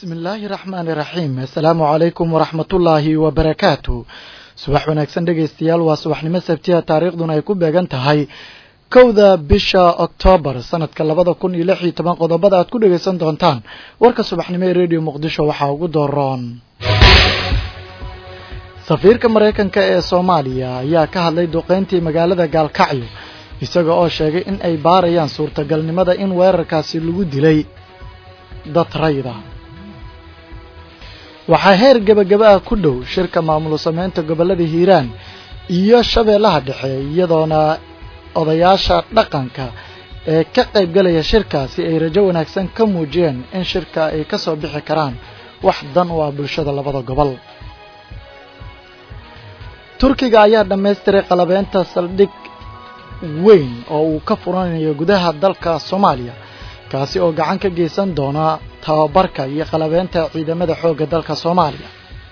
bismillaahi raxmaani raxiim assalaamu calaykum waraxmatullaahi wabarakaatu subax wanaagsan dhegaystayaal waa subaxnimo sabtiya taariikhduna ay ku beegan tahay kowda bisha oktoobar sanadka labada kun iyo lix iyo toban qodobada aad ku dhegaysan doontaan warka subaxnimo ee rediyo muqdisho waxaa ugu dooroon safiirka maraykanka ee soomaaliya ayaa ka hadlay duqeyntii magaalada gaalkacyo isaga oo sheegay in ay baarayaan suurtagalnimada in weerarkaasi lagu dilay dad rayda waxaa heer gebagaba ah ku dhow shirka maamul sameynta gobollada hiiraan iyo shabeellaha dhexe iyadoona odayaasha dhaqanka ee ka qayb galaya shirkaasi ay rajo wanaagsan ka muujiyeen in shirka ay ka soo bixi karaan wax dan u ah bulshada labada gobol turkiga ayaa dhammaystiray qalabeynta saldhig weyn oo uu ka furanayo gudaha dalka soomaaliya kaasi oo gacan ka geysan doona tababarka iyo qalabeynta ciidamada xoogga dalka soomaaliya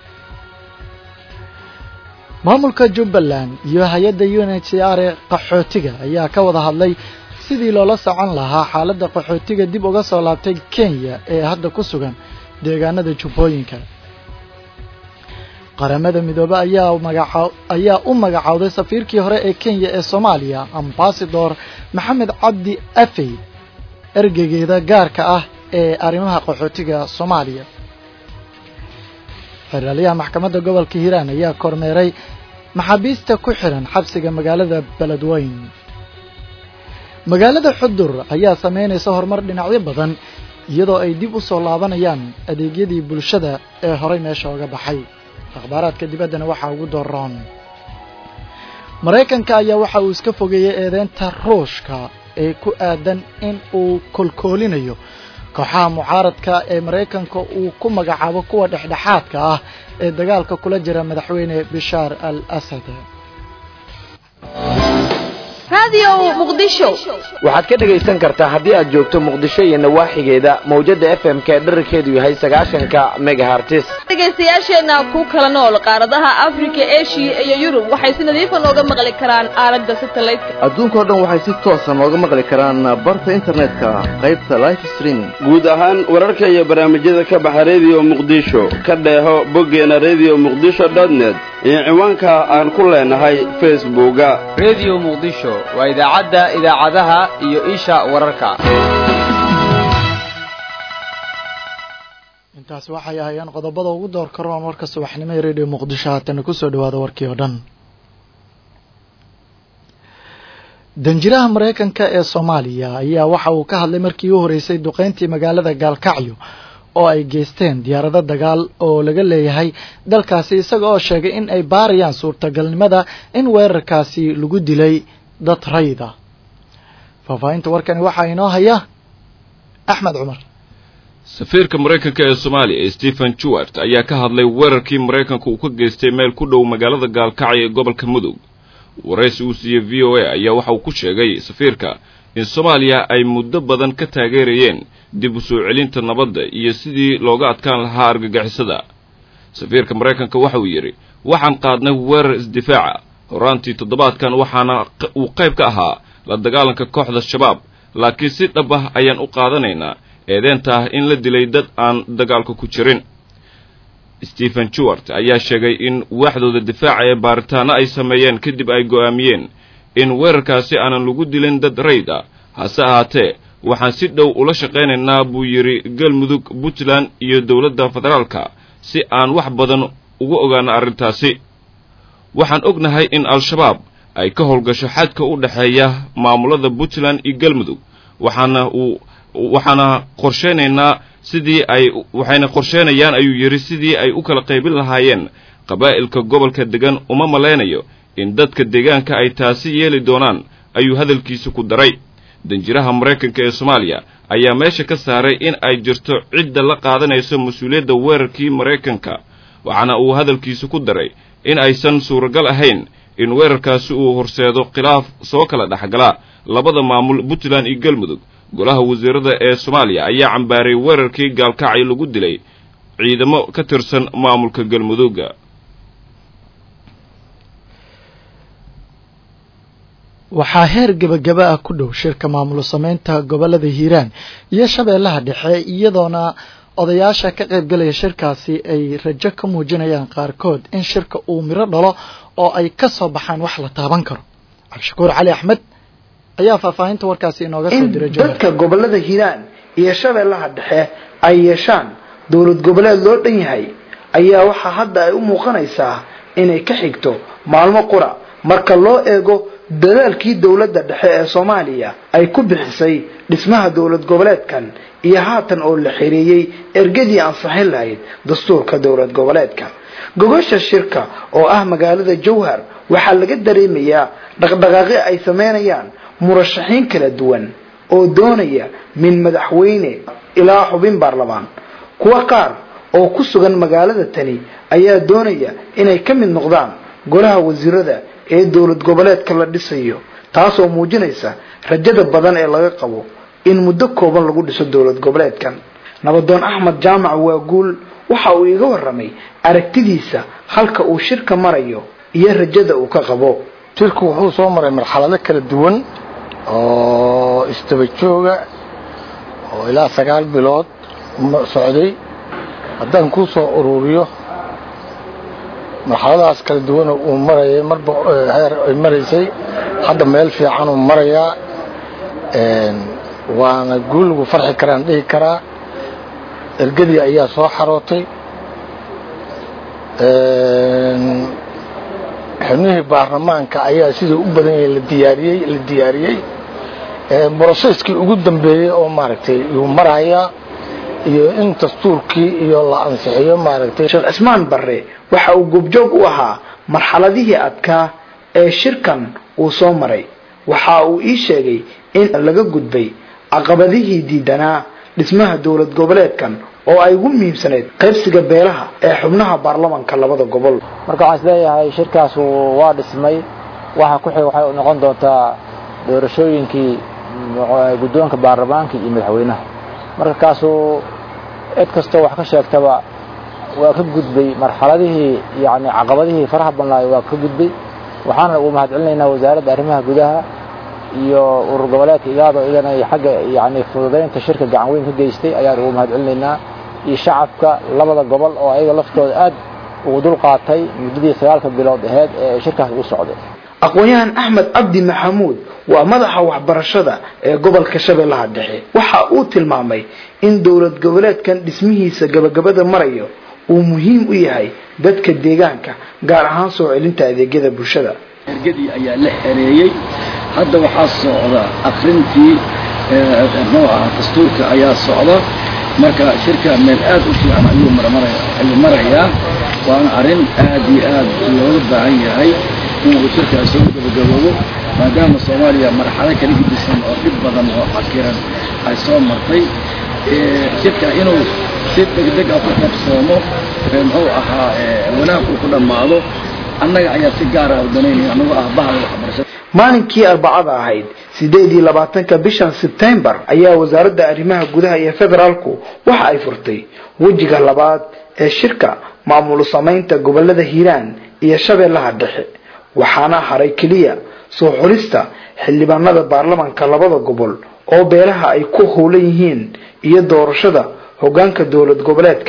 maamulka jubbaland iyo hay-adda u n h c r ee qaxootiga ayaa ka wada hadlay sidii loola socon lahaa xaaladda qaxootiga dib uga soo laabtay kenya ee hadda ku sugan deegaanada jubbooyinka qaramada midoobe ayaa magaca ayaa u magacowday safiirkii hore ee kenya ee soomaaliya ambasador maxamed cabdi afey ergegeeda gaarka ah ee arrimaha qaxootiga soomaaliya xeraalyaha maxkamadda gobolka hiiraan ayaa kormeeray maxaabiista ku xiran xabsiga magaalada beledweyn magaalada xudur ayaa sameynaysa horumar dhinacyo badan iyadoo ay dib u soo laabanayaan adeegyadii bulshada ee horay meesha oga baxay akhbaaraadka dibaddana waxaa ugu doroon maraykanka ayaa waxa uu iska fogeeyey eedeynta ruushka ee ku aadan in uu kolkoolinayo kooxaha mucaaradka ee maraykanka uu ku magacaabo kuwa dhexdhexaadka ah ee dagaalka kula jira madaxweyne bishaar al asad waxaad ka dhegaysan kartaa haddii aad joogto muqdisho iyo nawaaxigeeda mawjada f m k dherarkeedu yahay sagaashanka megahartis dhegaystayaasheenna ku kala nool qaaradaha afrika eshiya iyo yurub waxay si nadiifa nooga maqli karaan aalada satelliteka adduunkao dhan waxay si toosa nooga maqli karaan barta internetka qaybta life streaming guud ahaan wararka iyo barnaamijyada ka baxa rediyo muqdisho ka dheeho boggeena rediyo muqdisho dotnet iyo ciwaanka aan ku leenahay facebooka rediyo muqdisho waa idaacadda idaacadaha iyo isha wararka intaasi waxay ahayeen qodobada ugu door karoon warka subaxnimo ee rediyo muqdisho haatana kusoo dhawaada warkii oo dhan danjiraha maraykanka ee soomaaliya ayaa waxa uu ka hadlay markii u horeysay duqeyntii magaalada gaalkacyo oo ay geysteen diyaarado dagaal oo laga leeyahay dalkaasi isaga oo sheegay in ay baarayaan suurtagalnimada in weerarkaasi lagu dilay dad rayda faahfaahinta warkani waxaa inoo haya axmed cumar safiirka maraykanka ee soomaaliya stephen jewart ayaa ka hadlay weerarkii maraykanka uu ka geystay meel ku dhow magaalada gaalkacyo ee gobolka mudug waraysi uu siiyey v o a ayaa waxa uu ku sheegay safiirka in soomaaliya ay muddo badan ka taageerayeen dib u soo celinta nabadda iyo sidii looga adkaan lahaa argagixisada safiirka maraykanka waxa uu yidhi waxaan qaadnay weerar isdifaaca horaantii toddobaadkan waxaana uu qayb ka ahaa la dagaalanka kooxda shabaab laakiin si dhab ah ayaan u qaadanaynaa eedeenta ah in la dilay dad aan dagaalka ku jirin stephen jewart ayaa sheegay in waaxdooda difaaca ee baaritaano ay sameeyeen kadib ay go'aamiyeen in weerarkaasi aanan lagu dilin dad rayd ah hase ahaatee waxaan si dhow ula shaqaynaynaa buu yidhi galmudug puntland iyo dowladda federaalka si aan wax badan uga ogaano arrintaasi waxaan ognahay in al-shabaab ay ka howlgasho xadka u dhexeeya maamulada puntland iyo galmudug waxaana uu waxaana qorshaynaynaa sidii ay waxayna qorsheynayaan ayuu yidhi sidii ay u kala qaybin lahaayeen qabaa'ilka gobolka degan uma malaynayo in dadka deegaanka ay taasi yeeli doonaan ayuu hadalkiisa ku daray danjiraha maraykanka ee soomaaliya ayaa meesha ka saaray in ay jirto cidda la qaadanayso mas-uuliyadda weerarkii maraykanka waxaana uu hadalkiisa ku daray in aysan suuragal ahayn in weerarkaasi uu horseedo khilaaf soo kala dhexgala labada maamul puntland iyo galmudug golaha wasiirada ee soomaaliya ayaa cambaaray weerarkii gaalkacyo lagu dilay ciidamo ka tirsan maamulka galmudugga waxaa heer gebagaba ah ku dhow shirka maamulo sameynta gobollada hiiraan iyo shabeellaha dhexe iyadoona odayaasha ka qaybgalaya shirkaasi ay rajo ka muujinayaan qaarkood in shirka uu miro dhalo oo ay ka soo baxaan wax la taaban karo cabdishakuur cali axmed ayaa faahfaahinta warkaasi inooga soo diray dadka gobolada hiiraan iyo shabeellaha dhexe ay yeeshaan dowlad goboleed loo dhan yahay ayaa waxaa hadda ay u muuqanaysaa inay ka xigto maalmo qura marka loo eego dadaalkii dowladda dhexe ee soomaaliya ay ku bixisay dhismaha dowlad goboleedkan iyo haatan oo la xirieyey ergadii ansaxin lahayd dastuurka dowlad goboleedka gogosha shirka oo ah magaalada jowhar waxaa laga dareemayaa dhaqdhaqaaqi ay sameynayaan murashaxiin kala duwan oo doonaya min madaxweyne ilaa xubin baarlamaan kuwa qaar oo ku sugan magaalada tani ayaa doonaya inay ka mid noqdaan golaha wasiirada ee dowlad goboleedka la dhisayo taasoo muujinaysa rajada badan ee laga qabo in muddo kooban lagu dhiso dowlad goboleedkan nabadoon axmed jaamac waa guul waxa uu iga waramay aragtidiisa halka uu shirka marayo iyo rajada uu ka qabo shirku wuxuu soo maray marxalado kala duwan oo istaba jooga oo ilaa sagaal bilood socday haddaan kuu soo ururiyo marxaladahaas kala duwan uu marayay marba heer ay maraysay hadda meel fiican uu marayaa waana guul lagu farxi karaan dhihi karaa ergadii ayaa soo xarootay xubnihii baarlamaanka ayaa siduu u badan yahay la diyaariyey la diyaariyey broseskii ugu dambeeyey oo maaragtay yuu marayaa iyo in dastuurkii iyo la ansixiyo maaragtay sheekh cismaan barre waxa uu goobjoog u ahaa marxaladihii adkaa ee shirkan uu soo maray waxa uu ii sheegay in laga gudbay caqabadihii diidanaa dhismaha dowlad goboleedkan oo ay ugu muhiimsaneyd qaybsiga beelaha ee xubnaha baarlamanka labada gobol marka waxaan isleeyahay shirkaas waa dhismay waxa ku xig waxay noqon doontaa doorashooyinkii guddoonka baarlamaanka iyo madaxweynaha marka kaasuu cid kastoo wax ka sheegtaba waa ka gudbay marxaladihii yani caqabadihii faraha badnaayo waa ka gudbay waxaana ugu mahad celinaynaa wasaaradda arrimaha gudaha iyo urur goboleedka igaado iyagana xagga yani fududaynta shirka gacan weyn ka geystay ayaan ugu mahad celinaynaa iyo shacabka labada gobol oo ayaga laftooda aad ugu dul qaatay muddadii sagaalka bilood aheyd ee shirkaas u socday aqoon-yahan axmed cabdi maxamuud waa madaxa waxbarashada ee gobolka shabeellaha dhexe waxa uu tilmaamay in dowlad goboleedkan dhismihiisa gabagabada marayo uu muhiim u yahay dadka deegaanka gaar ahaan soo celinta adeegyada bulshada ergadii ayaa la xereeyey hadda waxaa socda akrintii muxuu ahaa dastuurka ayaa socda marka shirka meel aad u fiican ayuu ayuu marayaa waana arrin aad iyo aad looga baahan yahay inuu shirkaas soo gabagaboobo maadaama soomaaliya marxalo kala gedisan oo dhib badan oo cakiran ay soo martay shirka inuu si degdeg ah ku qabsoomo muxuu ahaa wanaag uu ku dhammaado annaga ayaa si gaar ah u danaynaya anagoo ah bahal waxbarashada maalinkii arbacada ahayd sideed iyo labaatanka bishan sebtembar ayaa wasaaradda arrimaha gudaha iyo federaalku waxa ay furtay wejiga labaad ee shirka maamul samaynta gobolada hiiraan iyo shabeellaha dhexe waxaana haray keliya soo xulista xildhibaanada baarlamanka labada gobol oo beelaha ay ku howlan yihiin iyo doorashada hoggaanka dowlad goboleedka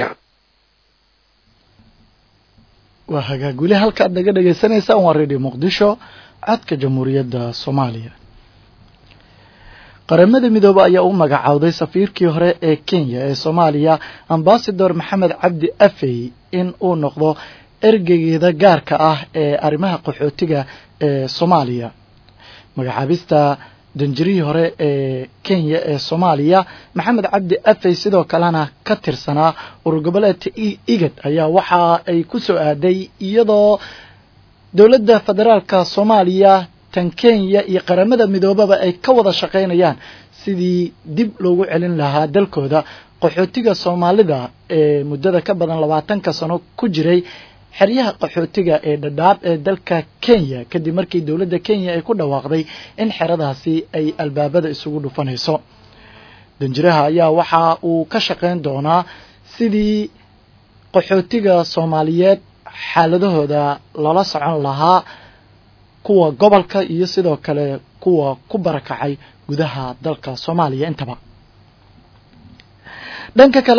waa hagaag weli halka aad naga dhagaysanaysaan waa radio muqdisho codka jamhuuriyadda soomaaliya qaramada midoobe ayaa u magacaawday safiirkii hore ee kenya ee soomaaliya ambasador maxamed cabdi afey in uu noqdo ergeygeeda gaarka ah ee arrimaha qaxootiga ee soomaaliya magacaabista danjirihii hore ee kenya ee soomaaliya maxamed cabdi afey sidoo kalena ka tirsanaa urur goboleedka igad ayaa waxa ay ku soo aaday iyadoo dowladda federaalka soomaaliya tan kenya iyo qaramada midoobaba ay ka wada shaqaynayaan sidii dib loogu celin lahaa dalkooda qaxootiga soomaalida ee muddada ka badan labaatanka sano ku jiray xeryaha qaxootiga ee dhadhaab ee dalka kenya kadib markii dowladda kenya ay ku dhawaaqday in xeradaasi ay albaabada isugu dhufanayso danjiraha ayaa waxa uu ka shaqayn doonaa sidii qaxootiga soomaaliyeed xaaladahooda lala socon lahaa kuwa gobolka iyo sidoo kale kuwa ku barakacay gudaha dalka soomaaliya intaba dhanka kale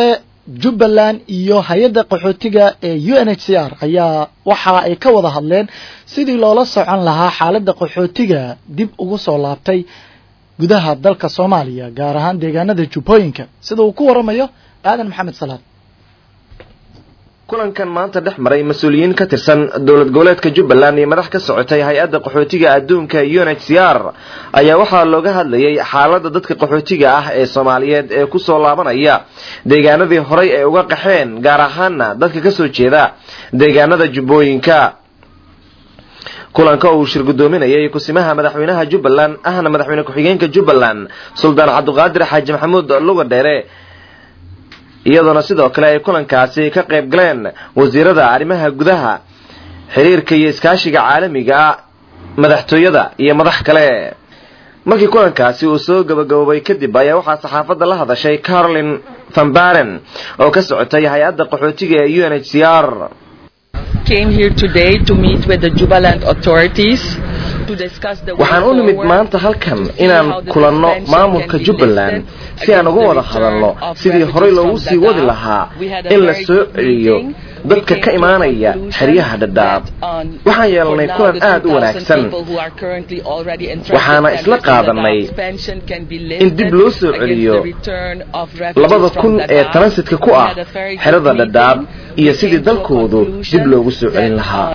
jubbaland iyo hay-adda qaxootiga ee u n h c r ayaa waxa ay ka wada hadleen sidii loola socon lahaa xaaladda qaxootiga dib ugu soo laabtay gudaha dalka soomaaliya gaar ahaan deegaanada jubbooyinka sida uu ku waramayo aadan maxamed salaad kulankan maanta dhex maray mas-uuliyiin ka tirsan dowlad goboleedka jubbaland iyo madax ka socotay hay-adda qaxootiga adduunka u n h c r ayaa waxaa looga hadlayay xaaladda dadka qaxootiga ah ee soomaaliyeed ee kusoo laabanaya deegaanadii horay ay uga qaxeen gaar ahaana dadka kasoo jeeda deegaanada jubbooyinka kulanka uu shir guddoominayay kusimaha madaxweynaha jubbaland ahna madaxweyne ku-xigeenka jubbaland suldaan cabdiqaadir xaaji maxamuud luga dheere iyadoona sidoo kale ay kulankaasi ka qayb galeen wasiirada arrimaha gudaha xiriirka iyo iskaashiga caalamiga madaxtooyada iyo madax kale markii kulankaasi uu soo gabagaboobay kadib ayaa waxaa saxaafadda la hadashay carolin van baren oo ka socotay hay-adda qaxootiga ee u n h c r waxaan u nimid maanta halkan inaan kulanno maamulka jubbaland si aan uga wada hadalno sidii horey loogu sii wadi lahaa in la soo celiyo dadka ka imaanaya xeryaha dhadhaab waxaan yeelnay kulan aad u wanaagsan waxaana isla qaadanay in dib loo soo celiyo labada kun ee transitka ku ah xerada dhadhaab iyo sidii dalkoodu dib loogu soo celin lahaa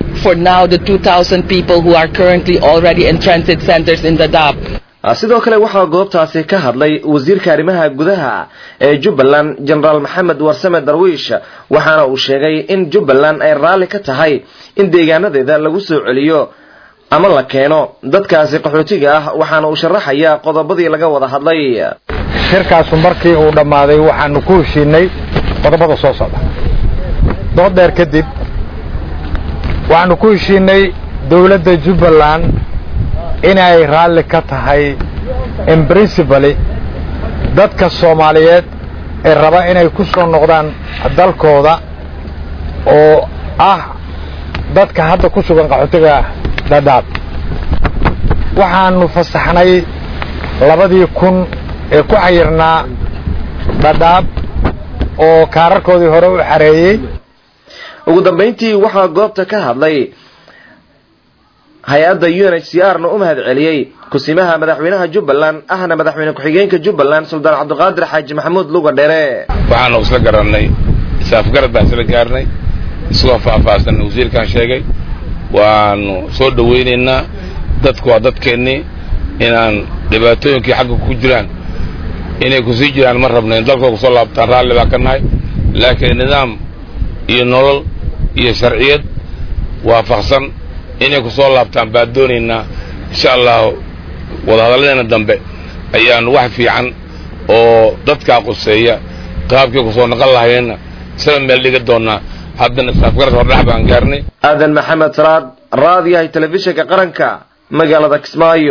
sidoo kale waxaa goobtaasi ka hadlay wasiirka arrimaha gudaha ee jubbaland jenaraal maxamed warsame darwiish waxaana uu sheegay in jubbaland ay raalli ka tahay in deegaanadeeda lagu soo celiyo ama la keeno dadkaasi qaxootiga ah waxaana uu sharaxayaa qodobadii laga wada hadlay shirkaasu markii uu dhammaaday waxaanu ku heshiinay qodobada soo socda dood dheer kadib waxaanu ku heshiinay dowladda jubbaland inay raalli ka tahay in principally dadka soomaaliyeed ee raba inay ku soo noqdaan dalkooda oo ah dadka hadda ku sugan qaxootiga dhadhaab waxaanu fasaxnay labadii kun ee ku xayirnaa dhadhaab oo kaararkoodii hore u xareeyey ugu dambayntii waxaa goobta ka hadlay hay-adda u n h c r na u mahad celiyey kusimaha madaxweynaha jubbaland ahna madaxweyne ku-xigeenka jubbaland suldaan cabdiqaadir xaaji maxamuud luga dheere waxaanu isla garannay isaafgarad baan isla gaarnay isagoo faahfaahsan wasiirkan sheegay waanu soo dhowaynaynaa dadku waa dadkeennii inaan dhibaatooyinkii xagga ku jiraan inay ku sii jiraan ma rabna in dalkoo kusoo laabtaan raalli baan ka nahay laakiin nidaam iyo nolol iyo sharciyad waafaqsan inay ku soo laabtaan baan doonaynaa insha allahu wadahadalladeena dambe ayaanu wax fiican oo dadkaa quseeya qaabkii kusoo naqon lahayeenna isla meel dhiga doonaa haddana saafgarad hordhax baan gaarnay aadan maxamed salaad raadiyahay telefishinka qaranka magaalada kismaayo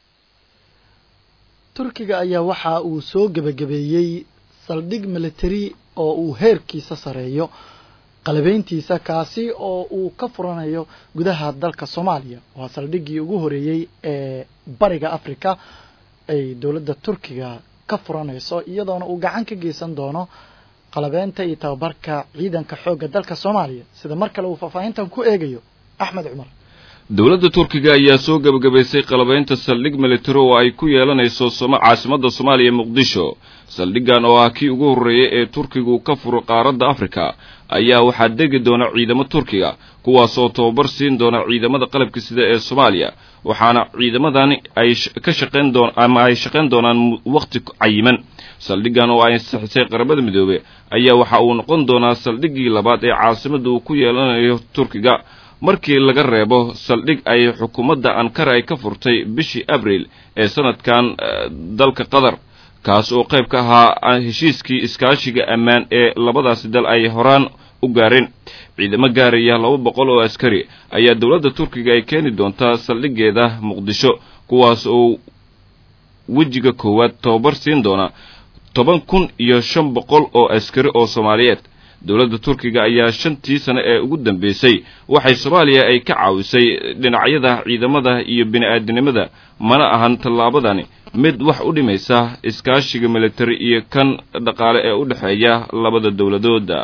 turkiga ayaa waxa uu soo gebagabeeyey saldhig military oo uu heerkiisa sareeyo qalabeyntiisa kaasi oo uu ka furanayo gudaha dalka soomaaliya waa saldhiggii ugu horeeyey ee bariga africa ay dowladda turkiga ka furanayso iyadoona uu gacan ka geysan doono qalabeynta iyo tababarka ciidanka xoogga dalka soomaaliya sida mar kale uu faahfaahintan ku eegayo axmed cumar dowladda turkiga ayaa soo gebagabaysay qalabaynta saldhig military oo ay ku yeelanayso caasimadda soomaaliya muqdisho saldhiggan oo ah kii ugu horreeyay ee turkigu ka furo qaaradda afrika ayaa waxaa degi doona ciidamo turkiga kuwaas oo tababar siin doona ciidamada qalabka sida ee soomaaliya waxaana ciidamadani ay ka shaqayn doon ama ay shaqayn doonaan waqti cayiman saldhiggan oo ay ansixisay qaramada midoobe ayaa waxa uu noqon doonaa saldhiggii labaad ee caasimadda uu ku yeelanayo turkiga markii laga reebo saldhig ay xukuumadda ankara ay ka furtay bishii abriil ee sanadkan dalka qatar kaas oo qayb ka ahaa heshiiskii iskaashiga ammaan ee labadaasi dal ay horaan u gaareen ciidamo gaaraya laba boqol oo askari ayaa dowladda turkiga ay keeni doontaa saldhigeeda muqdisho kuwaas oo wejiga koowaad tababar siin doona toban kun iyo shan boqol oo askari oo soomaaliyeed dowladda turkiga ayaa shantii sane ee ugu dambeysay waxay soomaaliya ay ka caawisay dhinacyada ciidamada iyo bini-aadinimada mana ahan tallaabadani mid wax u dhimaysa iskaashiga militari iyo kan dhaqaale ee u dhexeeya labada dowladooda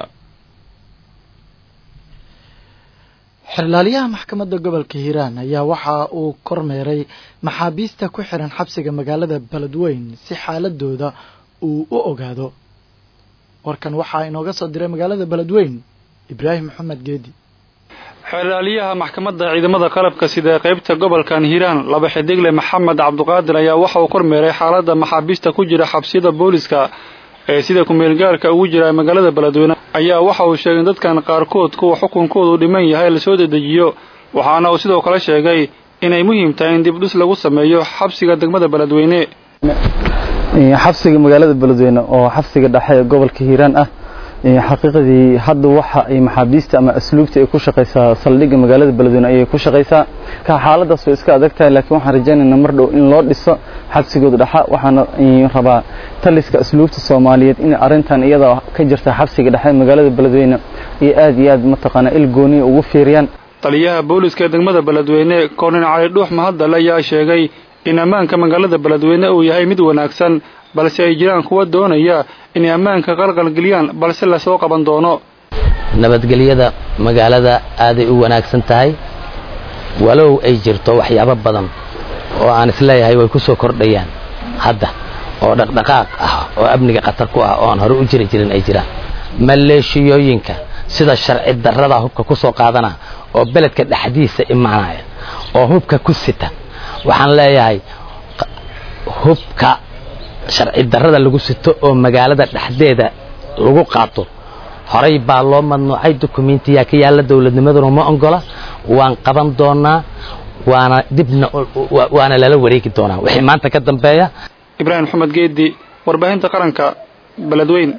xerlaaliyaha maxkamadda gobolka hiiraan ayaa waxa uu kormeeray maxaabiista ku xiran xabsiga magaalada beledweyn si xaaladooda uu u ogaado warkan waxaa inooga soo diray magaalada beledweyn ibraahim maxamed geedi xerlaaliyaha maxkamadda ciidamada qalabka sida qaybta gobolkan hiiraan laba xidigle maxamed cabduqaadir ayaa waxa uu kormeeray xaaladda maxaabiista ku jira xabsiyada booliska ee sida kumeelgaarka ugu jira magaalada beledweyne ayaa waxa uu sheegay in dadkan qaarkood kuwa xukunkoodu dhiman yahay lasoo dedejiyo waxaana uu sidoo kale sheegay inay muhiim tahay in dibdhis lagu sameeyo xabsiga degmada beledweyne xabsiga magaalada beledweyne oo xabsiga dhexe ee gobolka hiiraan ah xaqiiqadii hadda waxa ay maxaabiista ama asluubta ay ku shaqaysaa saldhigga magaalada beledweyne ayay ku shaqaysaa ka xaaladaas way iska adag tahay laakiin waxaan rajaynaynaa mar dhow in loo dhiso xabsigooda dhexa waxaana rabaa taliska asluubta soomaaliyeed in arrintan iyada ka jirta xabsiga dhexe magaalada beledweyne iyo aad iyo aad mataqaanaa il gooniya ugu fiiriyaan taliyaha booliska ee degmada beledweyne koonin cali dhuux mahadal ayaa sheegay in ammaanka magaalada beledweyne uu yahay mid wanaagsan balse ay jiraan kuwa doonaya inay ammaanka qalqalgeliyaan balse lasoo qaban doono nabadgelyada magaalada aaday u wanaagsan tahay walow ay jirto waxyaabo badan oo aan isleeyahay way ku soo kordhayaan hadda oo dhaqdhaqaaq ah oo amniga khatar ku ah oo aan hore u jiri jirin ay jiraan maleeshiyooyinka sida sharci darrada hubka ku soo qaadana oo beledka dhexdiisa imaanaya oo hubka ku sita waxaan leeyahay hubka sharci darrada lagu sito oo magaalada dhexdeeda lagu qaato horay baa loo madnuucay dukumentiyaa ka yaalla dowladnimaduna ma ongola waan qaban doonaa waana dibna waana lala wareegi doonaa wixii maanta ka dambeeya ibraahim maxamed geedi warbaahinta qaranka beledweyn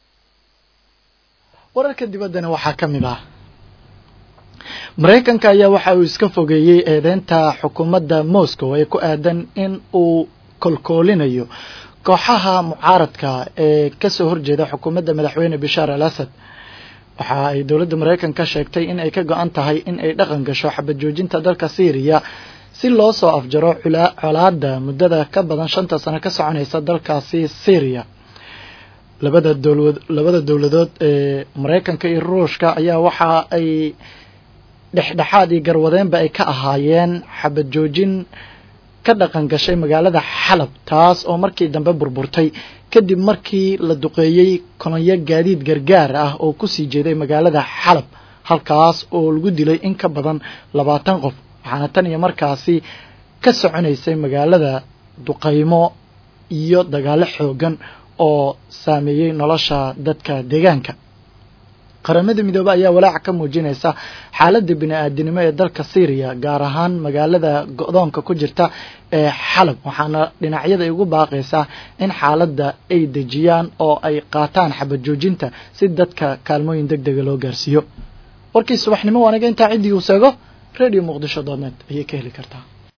wararka dibaddana waxaa ka mid ah maraykanka ayaa waxa uu iska fogeeyey eedeynta xukuumadda moscow ee ku aadan in uu kolkoolinayo kooxaha mucaaradka ee kasoo horjeeda xukuumadda madaxweyne bashaar al asad waxa ay dowladda maraykanka sheegtay in ay ka go-an tahay in ay dhaqan gasho xabad joojinta dalka syriya si loo soo afjaro colaada muddada ka badan shanta sano ka soconaysa dalkaasi syriya labada dowlad labada dowladood ee maraykanka iyo ruushka ayaa waxa ay dhexdhexaad iyo garwadeenba ay ka ahaayeen xabad joojin ka dhaqan gashay magaalada xalab taas oo markii dambe burburtay kadib markii la duqeeyey kolonyo gaadiid gargaar ah oo kusii jeeday magaalada xalab halkaas oo lagu dilay in ka badan labaatan qof waxaana tan iyo markaasi ka soconaysay magaalada duqaymo iyo dagaalo xoogan oo saameeyey nolosha dadka deegaanka qaramada midoobe ayaa walaaca ka muujinaysa xaaladda bini-aadinimo ee dalka syriya gaar ahaan magaalada go-doonka ku jirta ee xalab waxaana dhinacyada ugu baaqaysaa in xaaladda ay dejiyaan oo ay qaataan xabad joojinta si dadka kaalmooyin deg dega loo gaarsiiyo warkii subaxnimo waanaga intaa ciddii uu seego radio muqdisho dooneed ayay ka heli kartaa